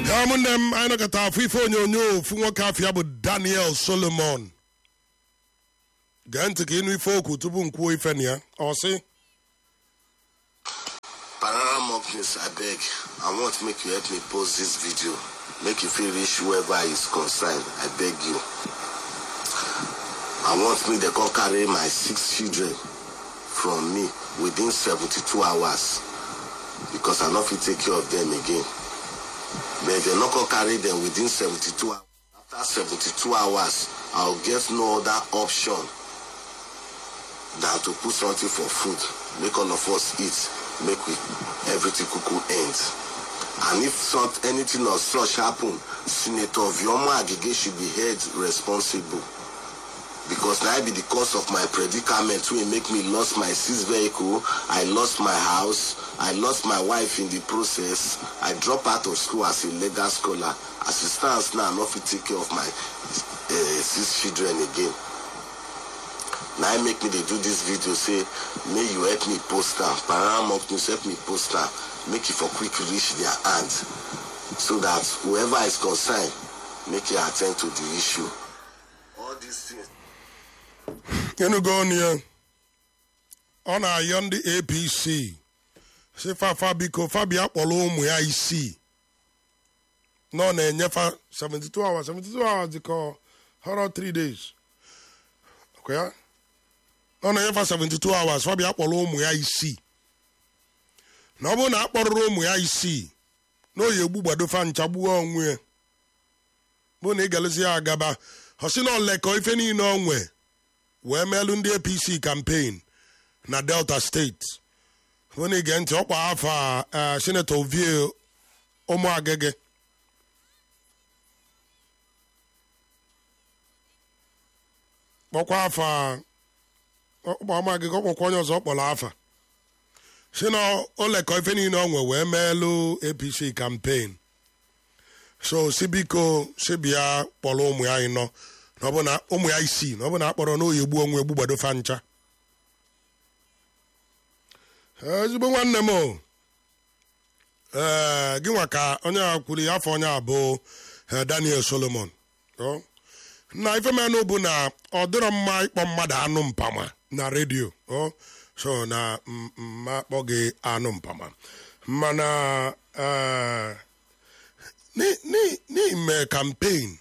ya ụmụnne m anyị nọkọta afọ ife onyonyo ofu nwoke afọ ya bụ daniel solomon gee ntị ka ịnụ ife okwu tupu m kwuo ife na ya ọ sị Parara Mockness, I beg. I want make you help me post this video. Make you feel reach whoever is concerned. I beg you. I want me to come carry my six children from me within 72 hours. Because I not fit take care of them again. But they not come carry them within 72 hours. After 72 hours, I'll get no other option than to put something for food. Make all of us eat. Make we everything cuckoo end. And if some, anything of such happen, Senator Vioma Agege should be held responsible. Because now be the cause of my predicament wey make me lost my six vehicle, I lost my house, I lost my wife in the process, I drop out of school as a legal scholar. As it stands now, I no fit take care of my uh, six children again. Now I make me they do this video say, may you help me post am. Paramount News help me post am. Make it for quick reach their hand. So that whoever is concerned, make it attend to the issue. All these things. ịnụgo ọnụ ya ọ na-ayọ ndị apc si fafa biko fabia kpọrọ ụmụ ya isii na ọ na-enyefa 72 hours 72 hours dịka họrọ 3 days ọkwa ya ọ na-enyefa 72 hours fabia kpọrọ ụmụ ya isii na ọ bụrụ na akpọrọrọ ụmụ ya isii na oyi egbu gbadofa ncha gbuo onwe ya bụ na ị galụzi ya agaba ọ sị na olekọ ife niile ọ nwee wee melụ ndị apc campaign na delta steeti onye ige ntị ọkwa afọ a senetọ ovie ụmụagege kpọkwa afọ a ọkpa ụmụagege ọkpọkwa onye ọzọ kpọrọ afa si na olekọ ife niile ọ nwe wee meelụ apc campaign so si biko si bịa kpọrọ ụmụ ya ịnọ na ọ bụ na ụmụ ya isii na ọ bụ na akpọrọ n'oyi egbu onwe egbu gbadofa ncha ezigbo nwanne m o ee gị nwa ka onye a kwuru ya afọ onye a bụ eh, daniel solomon Ọ? na ifemenụ bụ na ọ dịrọ mma ịkpọ mmadụ anụ mpama na redio ọ? so na m- mma akpọ gị anụ mpama mana eh, n'i- n'i- n'ime campaign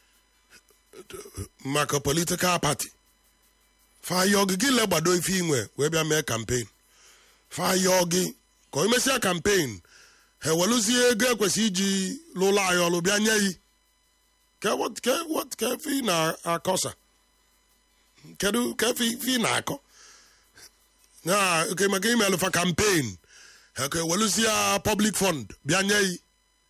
maka political party fayọ gị gị legbado ife inwe wee bịa mee campaign fayọ gị ka o mesịa campaign ha ewelụzie ego ekwesị iji lụlọ anyị ọlụ bịa nye yi ke what- ke what- ke ife ị na-akọsa kedu ka ife ife ị na-akọ na oke maka imelụfa campaign ha ka ewelụzie public fund bịa nye yi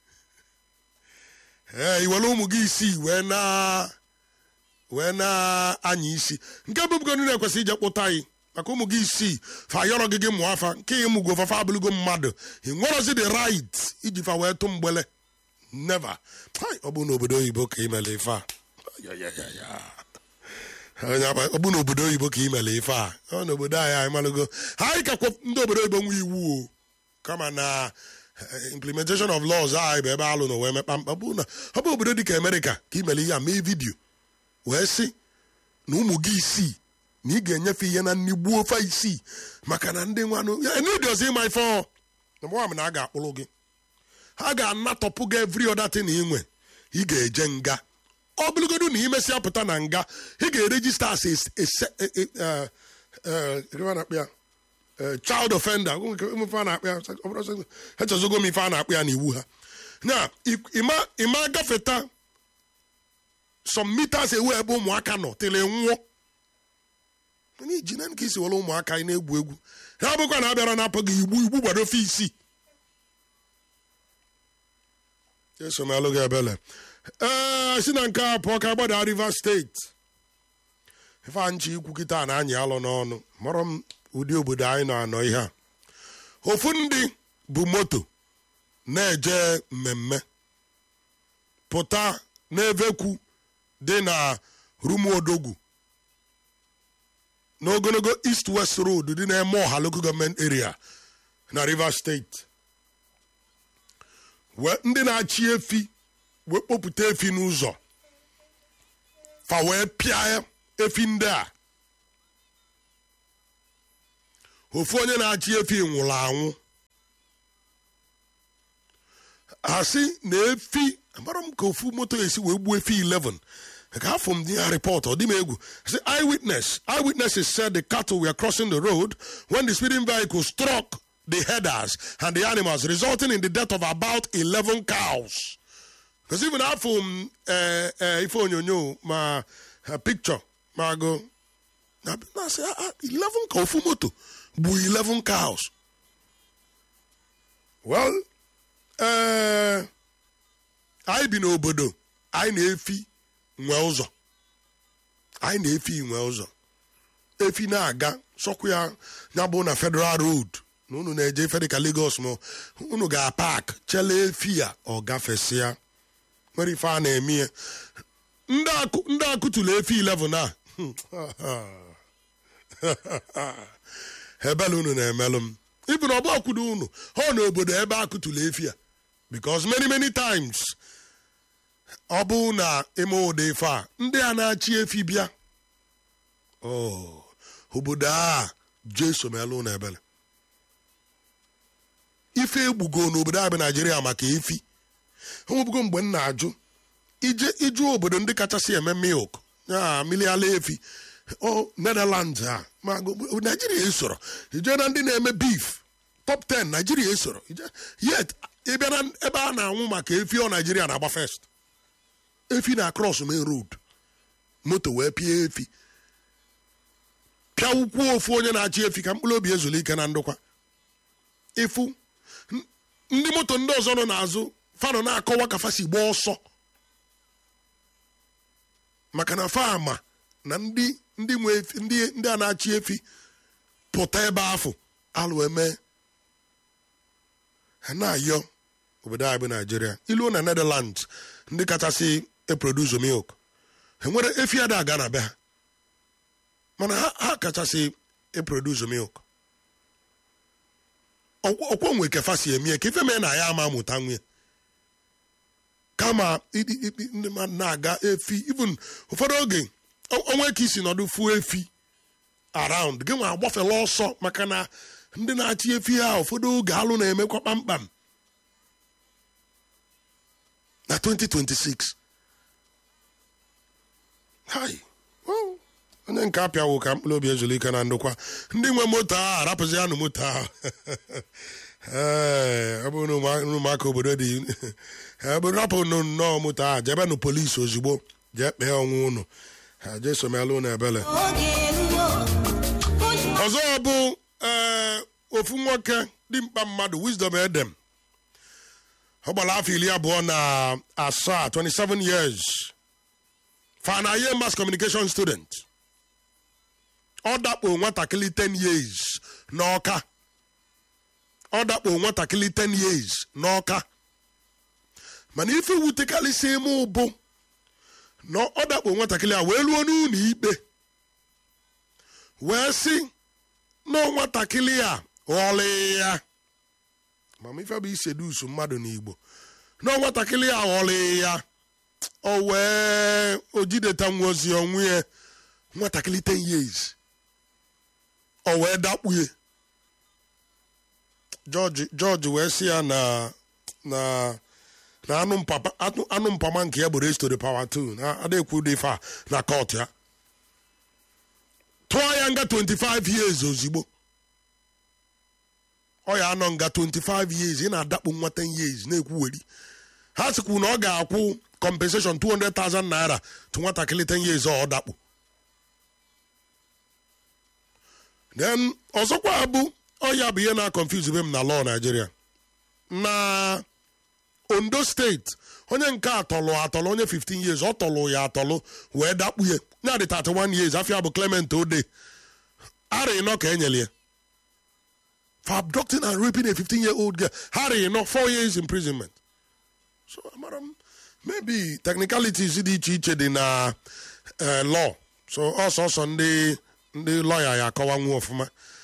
ee iwere ụmụ gị isii wee na wee na-anya isi nke bụbugonu na-ekwesị ije kpụta anyị maka ụmụ gị isii fa yọrọ gị gị mụọ afa nke ịmụgo fafa abụlụgo mmadụ ị nwerozi the right iji fa wee tụ mgbele never Hai, ọ bụ n'obodo oyibo ka imele ife a Ya, ya, ya, ya. Onye agba- ọ bụ n'obodo oyibo ka imele ife a ọ n'obodo anyị anyị malụgo anyị kakwa ndị obodo oyibo nwe iwu o kama na eh, implementation of laws anyị bụ ebe alụ na wee mekpa mkpa ọ bụ na ọ bụ obodo dịka amerịka ka imele ihe a mee vidiyo wee sị na ụmụ gị isii na ị ga-enyefe ihe na nni gbuo ofe isii maka na ndị nwanụ ndozi ịma ife ọ na mgbe na a ga-akpụrụ gị ha ga-anatọpụ gị evri ọdatin inwe ị ga-eje nga ọ bụrụgodu na imesịa pụta na nga ị ga-erejista as a- a se- a- a- eh, eh, gịnị a na-akpọ ya? Eh, child offender ife a na-akpọ ya ọ bụrụ sọ- echezogo m ife a na-akpọ ya n'iwu ha na ịma ịma gafeta some meters away ebe ụmụaka nọ tele nwụọ onye iji na ka isi were ụmụaka anyị na-egwu egwu ha bụkwa na abịara na-apụ gị igbu igbu gbado fe isi esomalụ gị ebele ee si na nke a pụọ ka gbada rivers steeti ife nchi ikwu kịta na anyị alụ n'ọnụ mụrụ m ụdị obodo anyị na-anọ ihe a ofu ndị bụ moto na-eje mmemme pụta n'evekwu dị na rumuodogwu n'ogologo east west road dị n'eme ọha local government area na rivers steeti wee ndị na-achị efi wee kpopụta efi n'ụzọ fa wee pịa efi ndị a ofu onye na-achị efi nwụrụ anwụ ha sị na efi amara m ka ofu moto esi wee gbuo efi 11 ka afọ m ya report ọ dị m egwu sị eyewitness eyewitnesses said the cattle were crossing the road when the speeding vehicle struck the headers and the animals resulting in the death of about 11 cows because even afọ m eh, eh, ife onyonyo ma ha picture ma go na na sị ah, ah, 11 ka ofu moto gbuo 11 cows well ee anyị bi n'obodo anyị na-efi nwe ụzọ anyị na-efi nwe ụzọ efi na-aga sọkwa ya ya bụ na federal road na unu na-eje ife dịka Lagos ma unu ga-apak chela efi ya ọ gafesịa nwere ife a na-eme ya ndị akụ- ndị akụtụlụ efi 11 a ebele unu na-emelụ m ibu na ọbụ ọkwudo unu ha na obodo ebe akụtụlụ efi a because many many times ọ bụ na ime ụdị ife a ndị a na-achị efi bịa oh, obodo a jeso melụ na ebele ife egbugo n'obodo a bụ naijiria maka efi enwebugo mgbe m na-ajụ ije ịjụ obodo ndị kachasị eme milk ya mmiri ala efi o netherlands a ma go- naijiria esoro ije na ndị na-eme beef top 10 naijiria esoro Ije- yet ịbịa na ebe a na-anwụ maka efi ọ naijiria na-agba first efi na cross main road moto wee pịa efi pịa ụkwụ ofu onye na-achị efi ka mkpụrụ obi ezuru ike na ndokwa ịfụ n- ndị moto ndị ọzọ nọ n'azụ fanọ na-akọwa ka fasi gbaa ọsọ maka na fama na ndị ndị nwe efi ndị ndị a na-achị efi pụta ebe afọ alụ eme ha na-ayọ obodo anyị bụ naijiria iluo na netherlands ndị kachasị eproduce milk ha nwere efi ada aga na be ha mana ha ha kachasị eproduce milk Ọkwa- ọkwọ nwe kefa si emie ka ife mee na ya ama amụta nwunye kama i- i- i- ndị mmadụ na-aga efi even ụfọdụ oge o- onwe ka isi nọdụ fuo efi around gị nwa agbafela ọsọ maka na ndị na-achị efi ha ụfọdụ oge alụ na-emekwa kpamkpam na 2026 hai well, onye nke apịawo ka mkpụrụ obi ezuru ike na ndokwa ndị nwe moto ahụ arapụzi anụ moto ahụ ee ọ bụrụ na ụmụ- na ụmụaka obodo dị ebe rapụ nụ nnọọ moto ahụ jebe nụ polisi ozugbo jee kpee ọnwụ ụnụ ha jee somelụ na ebele oge eruo ọzọ bụ ee ofu nwoke dimkpa mmadụ wisdom edem ọ gbara afọ iri abụọ na asaa 27 years fanaye mass communication student ọ dakpo nwatakịrị 10 years n'ọka ọ dakpo nwatakịrị 10 years n'ọka mana ife wutekarịsị ime ụbụ na ọ dakpo nwatakịrị a wee ruo n'ụlọ ikpe wee sị na nwatakịrị a ghọrọ ya mama ife bụ isedusu mmadụ n'igbo na nwatakịrị a ghọrọ ya o wee o jideta nwozi onwe ya nwatakịrị 10 years o wee dakpue jọji jọji wee sị ya na na na anụ mpapa anụ anụ mpama nke ya bụ raised to the power 2 na adekwu dị fa na kọt ya tụọ ya nga 25 years ozigbo ọ ya anọ nga 25 years ị na-adakpu nwa 10 years na-ekwuweri ha sikwu na ọ ga-akwụ compensation 200,000 naira tụ nwatakịrị 10 years ọ dakpu then ọzọkwa bụ ọ ya bụ ihe na-confuse be m na law Nigeria na Ondo steeti onye nke atọlụ atọlụ onye 15 years ọ tọlụ ya atọlụ wee dakpu ya ya dị 31 years afia bụ Clement Ode ara ịnọ ka enyere ya for abducting and raping a 15 year old girl ara ịnọ 4 years imprisonment so amara m maybe technicalities dị iche iche dị na eh, law so ọsọsọ ndị ndị lọya ya akọwanwu ọfụma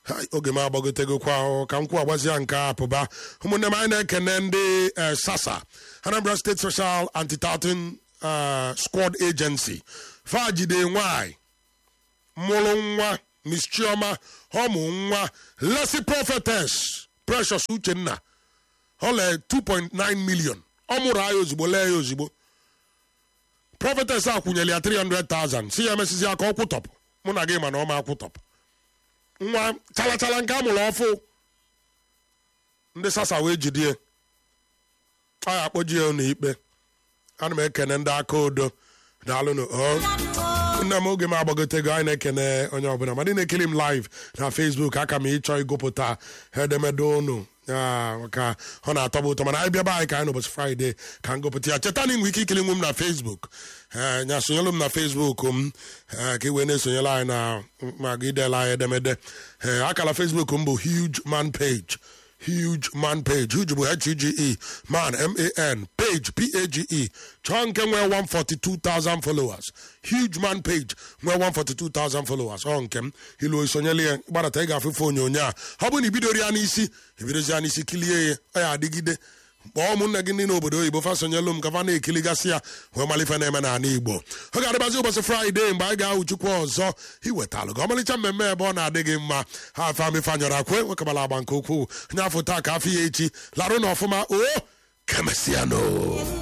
Hai, oge m agbagotegokwa ahụ ka m kwụ agbazia nke a pụba ụmụnne m anyị na-ekene ndị eh, sasa anambra state social anti-tartan eh, squad agency fajide nwanyị mụrụ nwa miss chioma ọmụ nwa lesi prophetess precious uchenna ọle 2.9 million ọ mụrụ anyị ozugbo lee ya ozugbo prophetess a kwụnyere ya 300,000 si ya emesizi aka ọ kwụtọpụ mụ na gị mana ọ ma akwụtọpụ nwa chalachala nke a mụrụ ọfụ ndị sasa wee jidie a ya akpọjie n'ikpe ana m ekene ndị aka odo daalụnụ o nne m oge m agbagotego anyị na-ekene onye ọbụla ma ndị na-ekiri m live na facebook aka m ịchọ ịgụpụta edemede ụnụ ya, maka ọ na-atọbụ ụtọ mana anyị bịaba anyị ka anyị n'ụbọchị fraịde ka m gụpụta ya cheta na ị nwere ike ikiri nwe m na facebook ee nya sonyelu m na facebook m ee, ka ị wee na-esonyela anyị na ma gị idela anyị edemede ee akala facebook m bụ huge man page huge man page huge bụ h-u-g-e man m-a-n page p-a-g-e chọọ nke nwee 142,000 followers huge man page nwee 142,000 followers ọ nke m ilu isonyela ya gbadata ị ga-afụfe onyonyo a ọ bụ na ibidoro ya n'isi ebidozi ya n'isi kilie ya ọ ya adịgide kpọọ ụmụnne gị ndị n'obodo oyibo fasonyelu m ka fa na-ekiligasị ya wee malife na-eme n'ala igbo ọ ga-adịbazi ụbọchị fraịde mgbe anyị ga-ahụ chukwu ọzọ iwetalụ gị ọmalịcha mmemme ebe ọ na-adị gị mma ha afe amịfanyọrọ akwe nwekabala agba nke ukwuu onye afọ taa ka afọ ya echi larụ na ọfụma o kemesiano